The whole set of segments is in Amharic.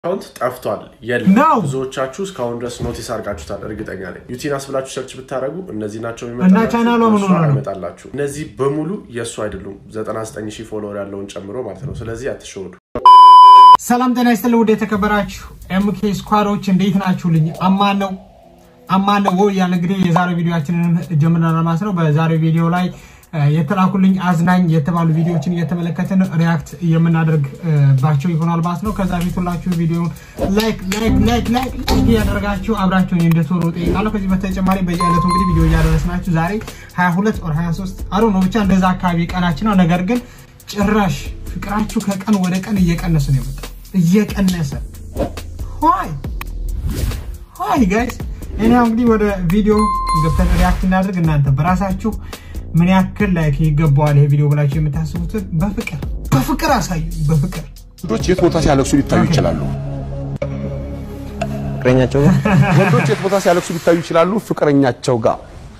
አካውንት ጠፍቷል የለም። ነው። ብዙዎቻችሁ እስካሁን ድረስ ኖቲስ አድርጋችሁታል፣ እርግጠኛ ነኝ። ዩቲናስ ብላችሁ ሰርች ብታደረጉ እነዚህ ናቸው እና ቻናሏ ምን ሆና ነው? ይመጣላችሁ። እነዚህ በሙሉ የእሱ አይደሉም፣ 99 ሺህ ፎሎወር ያለውን ጨምሮ ማለት ነው። ስለዚህ አትሸወዱ። ሰላም ጤና ይስጥልኝ ውድ የተከበራችሁ ኤምኬ ስኳዶች እንዴት ናችሁልኝ? አማን ነው አማን ነው ወይ ያለ እንግዲህ የዛሬው ቪዲዮችንን ጀምረናል ማለት ነው። በዛሬው ቪዲዮ ላይ እ፣ የተላኩልኝ አዝናኝ የተባሉ ቪዲዮዎችን እየተመለከትን ሪያክት የምናደርግባቸው ይሆናል ማለት ነው። ከዛ ፊት ሁላችሁ ቪዲዮውን ላይክ ላይክ ላይክ ላይክ ላይክ እያደረጋችሁ አብራችሁን እንድትሆኑ ጠይቃለሁ። ከዚህ በተጨማሪ በየዕለቱ እንግዲህ ቪዲዮ እያደረስናችሁ ዛሬ 22 ኦር 23 አሮ ነው ብቻ እንደዛ አካባቢ ቀናችን ነው። ነገር ግን ጭራሽ ፍቅራችሁ ከቀን ወደ ቀን እየቀነሰ ነው የመጣው እየቀነሰ ሆይ ሆይ ጋይስ እኔ አሁን እንግዲህ ወደ ቪዲዮ ገብተን ሪያክት እናድርግ። እናንተ በራሳችሁ ምን ያክል ላይክ ይገባዋል ይሄ ቪዲዮ ብላችሁ የምታስቡትን በፍቅር በፍቅር አሳዩ። በፍቅር ወንዶች የት ቦታ ሲያለቅሱ ሊታዩ ይችላሉ። ፍቅረኛቸው ጋር ወንዶች የት ቦታ ሲያለቅሱ ሊታዩ ይችላሉ። ፍቅረኛቸው ጋር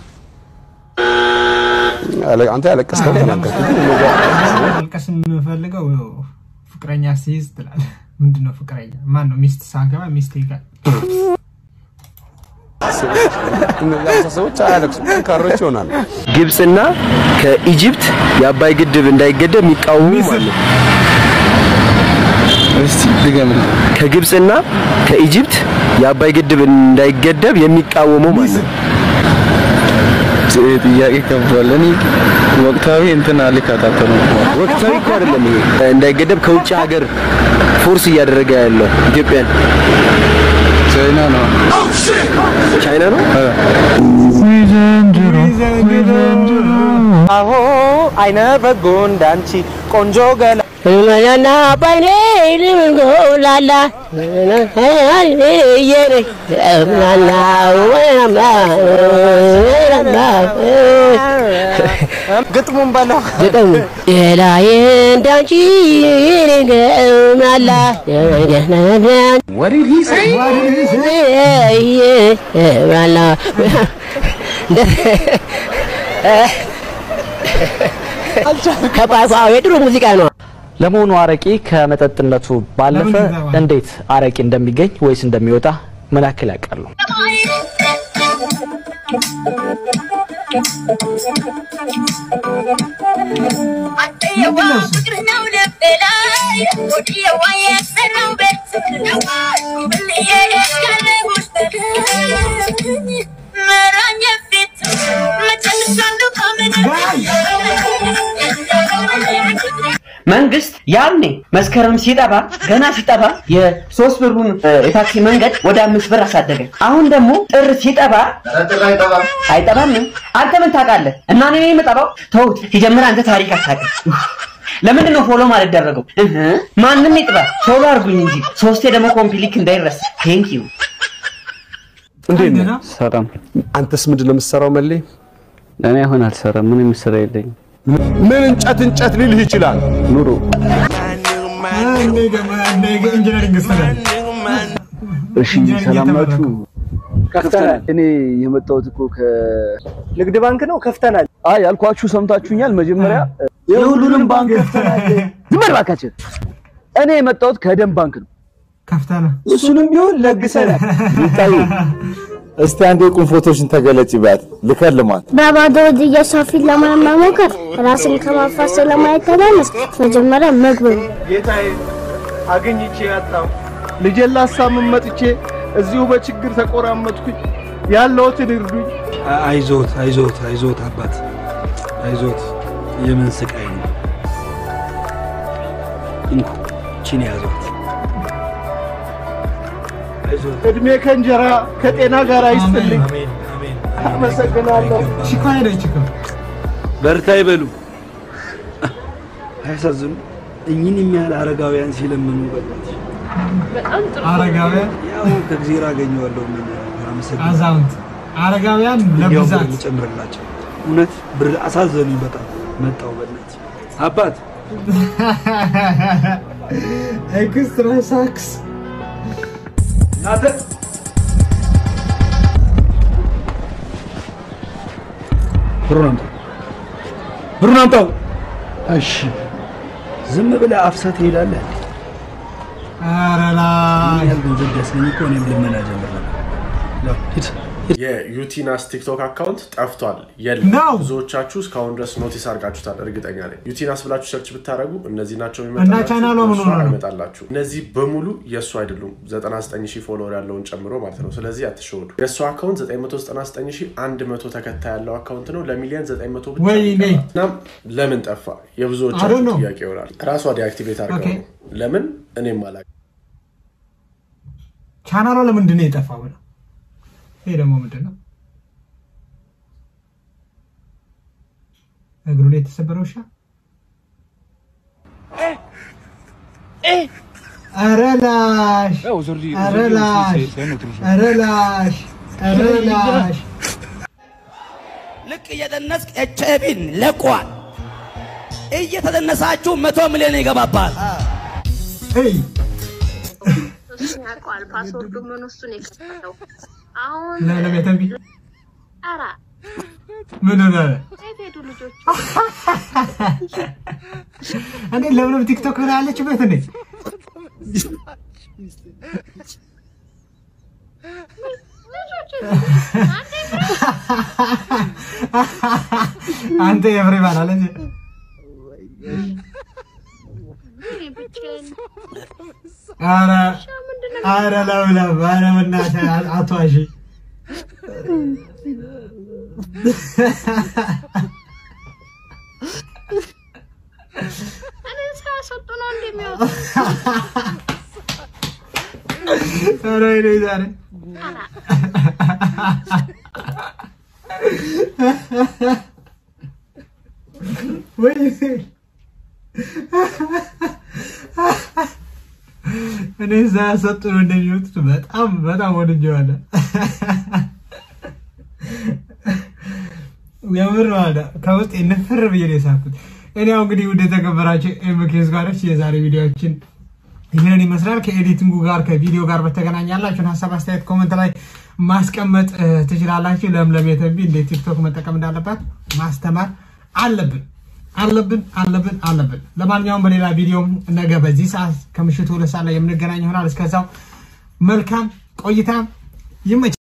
ያለ- አንተ ያለቀስከው ተናገርኩ። ግን እነዛ መልቀስ የምፈልገው ፍቅረኛ ሲይዝ ትላለህ። ምንድን ነው ፍቅረኛ? ማን ነው? ሚስት ሳገባ ሚስት ጋር እነዛ ሰዎች አያለቅሱም፣ ጠንካሮች ይሆናሉ። ግብፅና ከኢጅፕት የአባይ ግድብ እንዳይገደብ የሚቃወሙ ማለት ነው። እስቲ ድገምልኝ። ከግብፅና ከኢጅፕት የአባይ ግድብ እንዳይገደብ የሚቃወሙ ማለት ነው። ይሄ ጥያቄ ከብዷል። እኔ ወቅታዊ እንትን አልከታተሉም። ወቅታዊ እኮ አይደለም ይሄ እንዳይገደብ ከውጭ ሀገር ፎርስ እያደረገ ያለው ኢትዮጵያን ቻይና ነው። ቻይና ነው። አሆ አይነ በጎ እንዳንቺ ቆንጆ ገላ መናና ባይኔ ልምንጎላላ ምናና ግጥሙን በለው ግጥም ሌላዬ እንዳንቺ ልንገምናላ ምናላ ከቋቋ የድሮ ሙዚቃ ነው። ለመሆኑ አረቂ ከመጠጥነቱ ባለፈ ለምን ይዘዋል? እንዴት አረቂ እንደሚገኝ ወይስ እንደሚወጣ ምን ያክል ያውቃሉ? መንግስት ያኔ መስከረም ሲጠባ ገና ሲጠባ የሶስት ብሩን እ፣ የታክሲ መንገድ ወደ አምስት ብር አሳደገ። አሁን ደግሞ ጥር ሲጠባ አይጠባም። አንተ ምን ታውቃለህ? እና እኔ ነኝ የምጠባው? ተውት። ሲጀምር አንተ ታሪክ አታውቅም። ለምንድን ነው ፎሎ ማልደረገው? እህ ማንም ይጥባ ፎሎ አድርጉኝ እንጂ ሶስቴ ደግሞ ኮምፕሊክ እንዳይረሳ። ቴንክ ዩ እንዴት ነህ? ሰላም። አንተስ ምንድን ነው የምትሰራው? መሌ እኔ አሁን አልሰራም። ምንም ስራ የለኝም። ምን እንጨት እንጨት ሊልህ ይችላል። ኑሮ ኢንጂነሪንግ ስለ እሺ፣ ሰላም ናችሁ? ከፍተናል። እኔ የመጣሁት እኮ ከንግድ ባንክ ነው። ከፍተናል። አይ ያልኳችሁ ሰምታችሁኛል። መጀመሪያ የሁሉንም ባንክ ከፍተናል። ዝም በል እባካችሁ። እኔ የመጣሁት ከደም ባንክ ነው። ከፍተና እሱንም ቢሆን ለግሰናል። እስቲ አንድ የቁም ፎቶሽን ተገለጭ ባት ልከልማት በባዶ እጅ የሰው ፊት ለመሞከር ራስን ከማፋት ስለማይተናነስ መጀመሪያ መግብ ነው። ጌታዬ አግኝቼ ያጣው ልጄን ላሳምን መጥቼ እዚሁ በችግር ተቆራመጥኩኝ። ያለሁትን እርዱኝ። አይዞት አይዞት አይዞት አባት አይዞት። የምን ስቃይ ነው? እንኩ ቺን ያዞት። አይዞት። እድሜ ከእንጀራ ከጤና ጋር አይስጥልኝ። አሜን አሜን። አመሰግናለሁ። ቺኳ ሄደች እኮ በርታ ይበሉ። አያሳዝኑ? እኚህን የሚያህል አረጋውያን ሲለምኑ በእናትሽ አረጋውያን ያው ከእግዚአብሔር አገኘዋለሁ። ምን አመሰግናለሁ። አዛውንት አረጋውያን እንዲያውም ብር ለብዛት ልጨምርላቸው። እውነት ብር አሳዘኑኝ በጣም መጣው በእናትህ አባት ኤክስትራ ሳክስ እናተ ብሩን አምጣው፣ ብሩን አምጣው። እሺ ዝም ብለህ አፍሰህ ትሄዳለህ። ኧረ ምን ላይ ያህል ገንዘብ ቢያስገኝ እኮ እኔም ልመና ጀምር ነበር። ያው ሂድ የዩቲናስ ቲክቶክ አካውንት ጠፍቷል፣ የለም። ነው። ብዙዎቻችሁ እስካሁን ድረስ ኖቲስ አድርጋችሁታል፣ እርግጠኛ ነኝ። ዩቲናስ ብላችሁ ሰርች ብታደረጉ እነዚህ ናቸው እና ቻናሏ ምን ሆነ ነው? ይመጣላችሁ። እነዚህ በሙሉ የእሱ አይደሉም፣ 99 ሺህ ፎሎወር ያለውን ጨምሮ ማለት ነው። ስለዚህ አትሸወዱ። የእሱ አካውንት 999100 ተከታይ ያለው አካውንት ነው። ለሚሊዮን 900 ብቻ ወይኔ። ነው የቀረው። እናም ለምን ጠፋ I don't የብዙዎቻችሁ know. ጥያቄ ይሆናል። ራሷ ዲአክቲቬት አድርገው Okay. ነው። ለምን እኔም አላ ቻናሏ ለምንድን ነው የጠፋው ብለው ይሄ ደግሞ ምንድን ነው? እግሩ ላይ የተሰበረ ውሻ ኧረ ላሽ ኧረ ላሽ ኧረ ላሽ ኧረ ላሽ ልክ እየደነስክ ኤችአይቪን ለቋል። እየተደነሳችሁ መቶ ሚሊዮን ይገባባል። እይ እሱን ያውቀዋል። ፓስወርዱ ምን እሱን የከፈተው አሁን ለቤተንቢ ኧረ ምን ሆነ የት ሄዱ ልጆች? እንዴ ለምንም ቲክቶክ ምን ያለችበት እንዴ አንተ የፍሬማን አለች ኧረ ኧረ ለምለም ኧረ በእናትህ አትዋሺ እኔ ሳያስወጡ ነው እንደሚወጡ ኧረ ወይኔ ዛሬ ወይኔ እኔ ሳያሰጡ ነው እንደሚወጡት በጣም በጣም ወድጄዋለሁ። የምር ማለት ነው። ከውስጥ ንፍር ብዬ ነው የሳኩት። እኔ ያው እንግዲህ ውድ የተከበራችሁ ኤምኬዝ ጋሮች የዛሬ ቪዲዮችን ይህንን ይመስላል። ከኤዲቲንጉ ጋር ከቪዲዮ ጋር በተገናኘ ያላችሁን ሀሳብ አስተያየት ኮመንት ላይ ማስቀመጥ እ, ትችላላችሁ። ለምለም የተንቢ እንዴት ቲክቶክ መጠቀም እንዳለባት ማስተማር አለብን አለብን አለብን አለብን። ለማንኛውም በሌላ ቪዲዮ ነገ በዚህ ሰዓት ከምሽቱ ሁለት ሰዓት ላይ የምንገናኝ ይሆናል። እስከዛው መልካም ቆይታ ይመች